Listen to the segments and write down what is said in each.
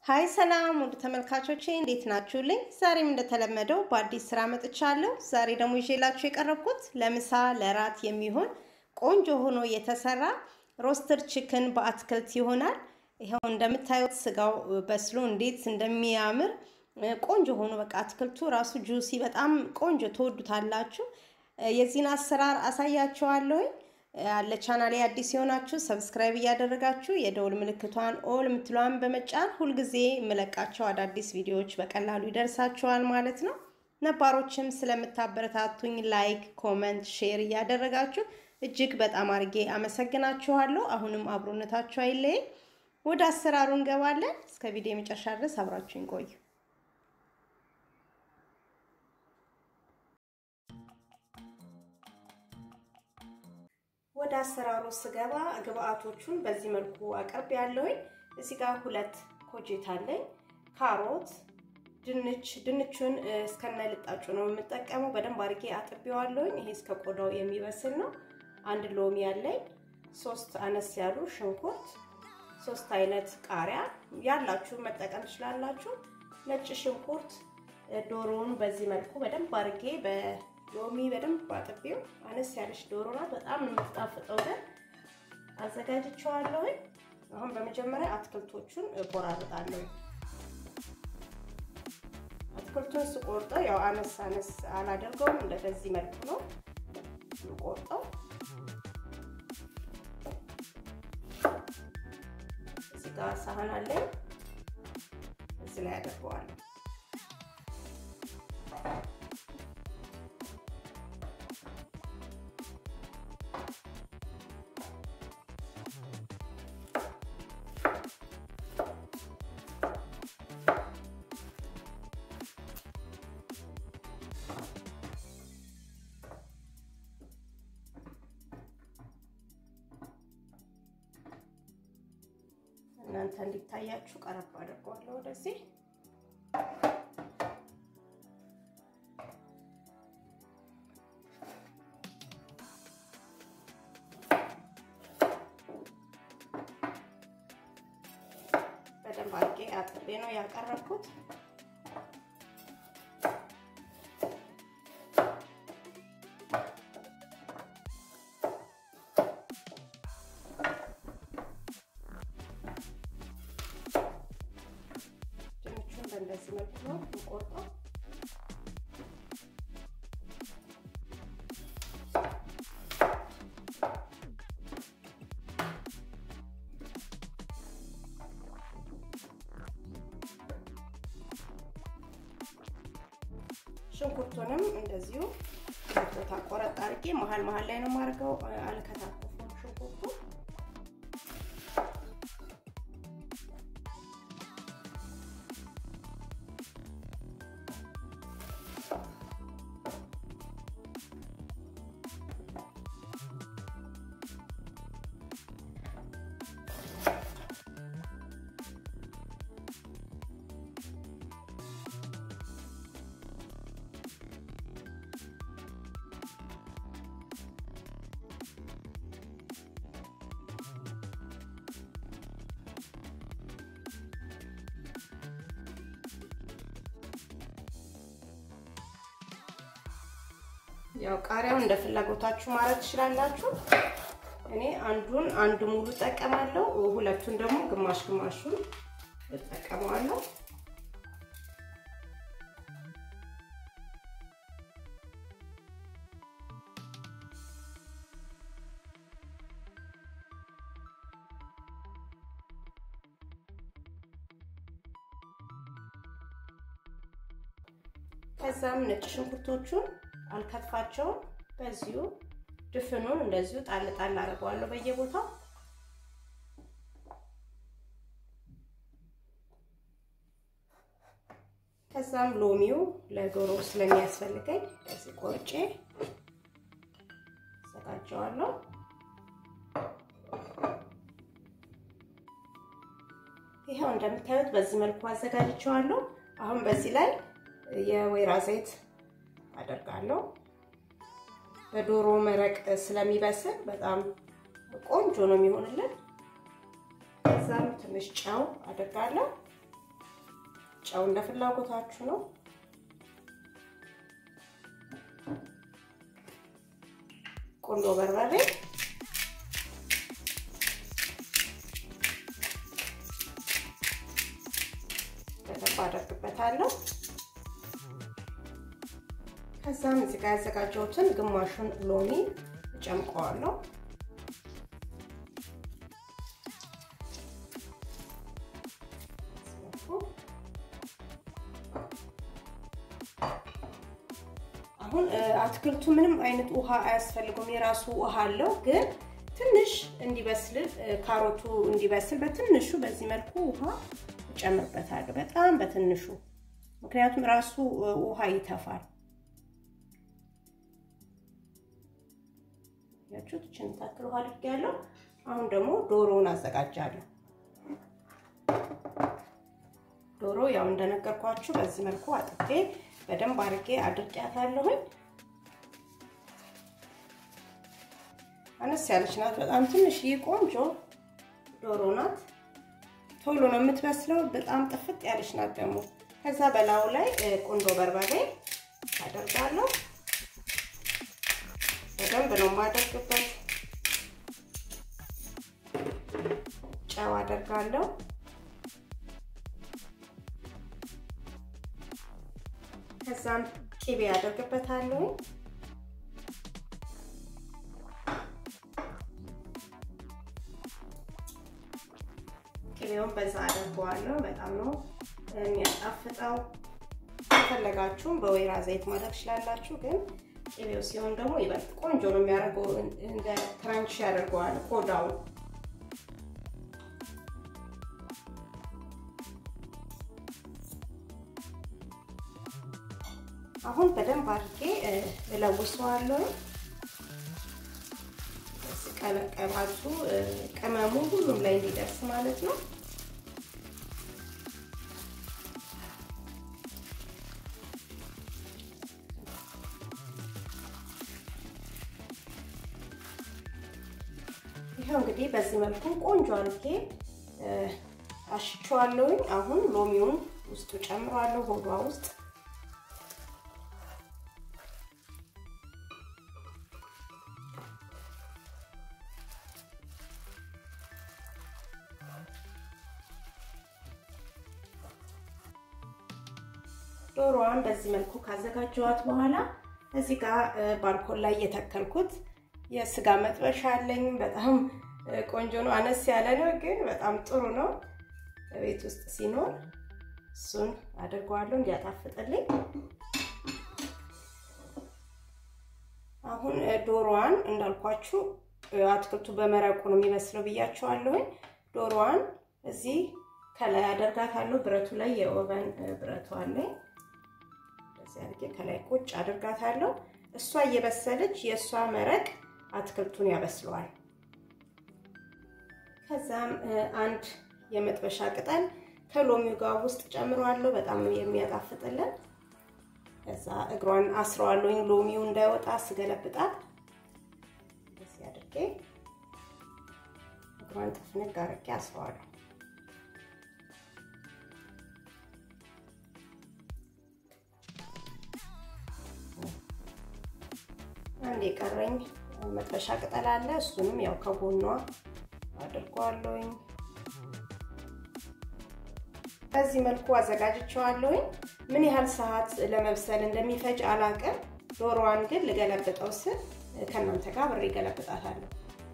ሀይ ሰላም ውድ ተመልካቾቼ እንዴት ናችሁልኝ? ዛሬም እንደተለመደው በአዲስ ስራ መጥቻለሁ። ዛሬ ደግሞ ይዤላችሁ የቀረብኩት ለምሳ ለራት የሚሆን ቆንጆ ሆኖ የተሰራ ሮስተር ቺክን በአትክልት ይሆናል። ይኸው እንደምታዩት ስጋው በስሎ እንዴት እንደሚያምር ቆንጆ ሆኖ በቃ አትክልቱ ራሱ ጁሲ በጣም ቆንጆ ትወዱታላችሁ። የዚህን አሰራር አሳያችኋለሁኝ። ለቻናሌ አዲስ የሆናችሁ ሰብስክራይብ እያደረጋችሁ የደውል ምልክቷን ኦል የምትሏን በመጫን ሁልጊዜ የምለቃቸው አዳዲስ ቪዲዮዎች በቀላሉ ይደርሳችኋል ማለት ነው። ነባሮችም ስለምታበረታቱኝ ላይክ፣ ኮመንት፣ ሼር እያደረጋችሁ እጅግ በጣም አድርጌ አመሰግናችኋለሁ። አሁንም አብሮነታችሁ አይለየኝ። ወደ አሰራሩ እንገባለን። እስከ ቪዲዮ የመጨረሻ ድረስ አብራችሁኝ ቆዩ። ወደ አሰራሩ ስገባ ግብአቶቹን በዚህ መልኩ አቅርብ ያለሁኝ። እዚህ ጋር ሁለት ኮጄት አለኝ፣ ካሮት፣ ድንች። ድንቹን እስከነ ልጣጩ ነው የምጠቀመው። በደንብ አድርጌ አጥቤዋለሁኝ። ይሄ እስከ ቆዳው የሚበስል ነው። አንድ ሎሚ አለኝ፣ ሶስት አነስ ያሉ ሽንኩርት፣ ሶስት አይነት ቃሪያ ያላችሁ መጠቀም ትችላላችሁ። ነጭ ሽንኩርት፣ ዶሮውን በዚህ መልኩ በደንብ አድርጌ ሎሚ በደንብ አጥቤው አነስ ያለች ዶሮ ናት። በጣም የምትጣፍጠው ግን አዘጋጅቼዋለሁኝ። አሁን በመጀመሪያ አትክልቶቹን እቆራርጣለሁ። አትክልቱን ስቆርጠው ያው አነስ አነስ አላደርገውም፣ እንደዚህ መልኩ ነው የምቆርጠው። እዚህ ጋር ሳህን አለኝ፣ እዚህ ላይ አደርገዋለሁ። እናንተ እንዲታያችሁ ቀረብ አድርገዋለሁ ወደዚህ። በደንብ አድርጌ አጥቤ ነው ያቀረብኩት። በእንደዚህ መልኩ ነው የምቆርጠው። ሽንኩርቱንም እንደዚሁ ቦታ ቆረጥ አድርጌ መሀል መሀል ላይ ነው የማደርገው። አልከታተፍም ሽንኩርቱ ያው ቃሪያውን እንደ ፍላጎታችሁ ማለት ትችላላችሁ። እኔ አንዱን አንድ ሙሉ እጠቀማለሁ፣ ሁለቱን ደግሞ ግማሽ ግማሹን እጠቀመዋለሁ። ከዛም ነጭ ሽንኩርቶቹን አልከትፋቸውም። በዚሁ ድፍኑን እንደዚሁ ጣል ጣል አድርገዋለሁ በየቦታው። ከዛም ሎሚው ለዶሮ ስለሚያስፈልገኝ በዚህ ቆርጬ አዘጋጀዋለሁ። ይኸው እንደምታዩት በዚህ መልኩ አዘጋጅቼዋለሁ። አሁን በዚህ ላይ የወይራ ዘይት አደርጋለሁ። በዶሮ መረቅ ስለሚበስል በጣም ቆንጆ ነው የሚሆንልን። ከዛም ትንሽ ጨው አደርጋለሁ። ጨው እንደ ፍላጎታችሁ ነው። ቁንዶ በርበሬ በደንብ አደርግበታለሁ። ከዛም እዚህ ጋር ያዘጋጀሁትን ግማሹን ሎሚ እጨምቀዋለሁ። አሁን አትክልቱ ምንም አይነት ውሃ አያስፈልገውም። የራሱ ውሃ አለው። ግን ትንሽ እንዲበስል ካሮቱ እንዲበስል በትንሹ በዚህ መልኩ ውሃ እጨምርበታለሁ። በጣም በትንሹ ምክንያቱም ራሱ ውሃ ይተፋል። ያችሁት እችን ታክል ውሃ አድርጌያለሁ። አሁን ደግሞ ዶሮውን አዘጋጃለሁ። ዶሮ ያው እንደነገርኳችሁ በዚህ መልኩ አጥቤ በደንብ አድርጌ አድርቂያታለሁኝ። አነስ ያለች ናት። በጣም ትንሽ ቆንጆ ዶሮ ናት። ቶሎ ነው የምትበስለው። በጣም ጥፍጥ ያለች ናት ደግሞ። ከዛ በላዩ ላይ ቁንዶ በርበሬ አደርጋለሁ። በደንብ ነው የማደርግበት። ጨው አደርጋለሁ። ከዛም ቂቤ አደርግበታለሁ። ቅቤውን በዛ አደርገዋለሁ። በጣም ነው የሚያጣፍጠው። ከፈለጋችሁም በወይራ ዘይት ማድረግ ትችላላችሁ፣ ግን ቅቤው ሲሆን ደግሞ ይበልጥ ቆንጆ ነው የሚያደርገው። እንደ ክራንች ያደርገዋል ቆዳው። አሁን በደንብ አድርጌ እለውሰዋለሁ። ቀለቀባቱ ቅመሙ ሁሉም ላይ እንዲደርስ ማለት ነው። ይኸው እንግዲህ በዚህ መልኩ ቆንጆ አድርጌ አሽቸዋለሁኝ። አሁን ሎሚውን ውስጡ ጨምሯለሁ ሆዷ ውስጥ ዶሮዋን በዚህ መልኩ ካዘጋጀዋት በኋላ እዚህ ጋር ባልኮን ላይ የተከልኩት የስጋ መጥበሻ አለኝ። በጣም ቆንጆ ነው። አነስ ያለ ነው፣ ግን በጣም ጥሩ ነው። ቤት ውስጥ ሲኖር እሱን አድርገዋለሁ እንዲያጣፍጥልኝ። አሁን ዶሮዋን እንዳልኳችሁ አትክልቱ በመረቁ ነው የሚመስለው ብያቸዋለሁኝ። ዶሮዋን እዚህ ከላይ አደርጋታለሁ። ብረቱ ላይ የኦቨን ብረቱ አለኝ። እንደዚህ አድርጌ ከላይ ቁጭ አድርጋታለሁ። እሷ እየበሰለች የእሷ መረቅ አትክልቱን ያበስለዋል። ከዛም አንድ የመጥበሻ ቅጠል ከሎሚው ጋር ውስጥ ጨምረዋለሁ። በጣም ነው የሚያጣፍጥልን። ከዛ እግሯን አስረዋለሁኝ ሎሚው እንዳይወጣ ስገለብጣት እንደዚህ አድርጌ እግሯን ጥፍንግ አድርጌ አስረዋለሁ። አንድ የቀረኝ መጥበሻ ቅጠል አለ። እሱንም ያው ከጎኗ አድርጓለሁኝ። በዚህ መልኩ አዘጋጅቼዋለሁኝ። ምን ያህል ሰዓት ለመብሰል እንደሚፈጅ አላቅም። ዶሮዋን ግን ልገለብጠው ስል ከእናንተ ጋር ብሬ ገለብጣታለሁ።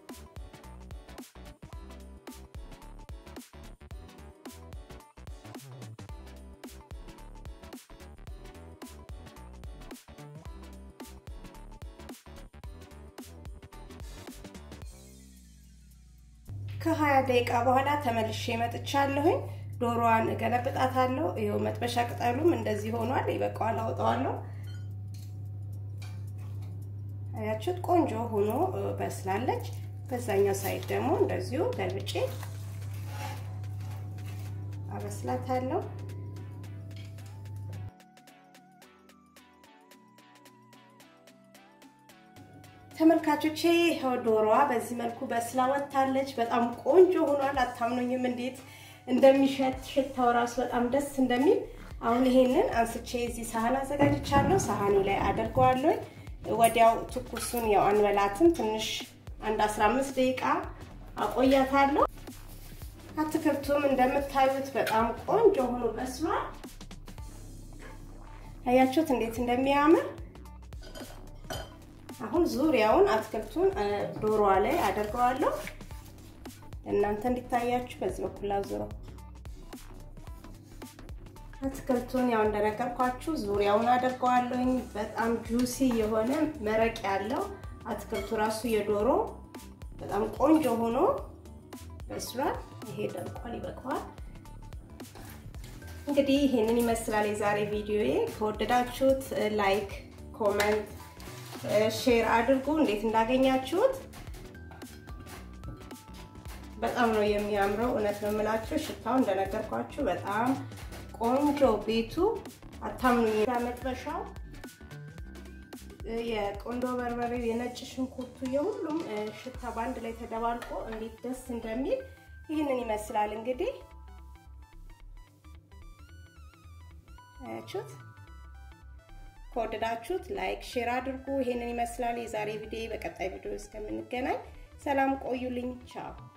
ከሀያ ደቂቃ በኋላ ተመልሼ መጥቻለሁኝ። ዶሮዋን እገለብጣታለሁ። ይኸው መጥበሻ ቅጠሉም እንደዚህ ሆኗል። ይበቃዋል፣ አውጣዋለሁ። አያችሁት? ቆንጆ ሆኖ በስላለች። በዛኛው ሳይድ ደግሞ እንደዚሁ ገልብጬ አበስላታለሁ። ተመልካቾቼ ይኸው ዶሮዋ በዚህ መልኩ በስላ ወጥታለች። በጣም ቆንጆ ሆኗል። አታምኑኝም እንዴት እንደሚሸት ሽታው ራሱ በጣም ደስ እንደሚል አሁን ይሄንን አንስቼ እዚህ ሳህን አዘጋጅቻለሁ። ሳህኔ ላይ አደርገዋለሁ። ወዲያው ትኩሱን ያው አንበላትም። ትንሽ አንድ 15 ደቂቃ አቆያታለሁ። አትክልቱም እንደምታዩት በጣም ቆንጆ ሆኖ በስሏል። አያችሁት እንዴት እንደሚያምር። አሁን ዙሪያውን አትክልቱን ዶሮዋ ላይ አደርገዋለሁ። እናንተ እንዲታያችሁ በዚህ በኩል አዙረው አትክልቱን ያው እንደነገርኳችሁ ዙሪያውን አደርገዋለሁኝ። በጣም ጁሲ የሆነ መረቅ ያለው አትክልቱ ራሱ የዶሮ በጣም ቆንጆ ሆኖ በስሏል። ይሄ ደርቋል፣ ይበቃዋል። እንግዲህ ይሄንን ይመስላል የዛሬ ቪዲዮዬ። ከወደዳችሁት ላይክ፣ ኮመንት፣ ሼር አድርጉ። እንዴት እንዳገኛችሁት በጣም ነው የሚያምረው። እውነት ነው የምላችሁ። ሽታው እንደነገርኳችሁ በጣም ቆንጆ ቤቱ አታምኑኝ። መጥበሻው የቆንዶ በርበሬው የነጭ ሽንኩርቱ የሁሉም ሽታ በአንድ ላይ ተደባልቆ እንዴት ደስ እንደሚል ይህንን ይመስላል። እንግዲህ አያችሁት። ከወደዳችሁት ላይክ ሼር አድርጉ። ይሄንን ይመስላል የዛሬ ቪዲዮ። በቀጣይ ቪዲዮ እስከምንገናኝ ሰላም ቆዩልኝ። ቻው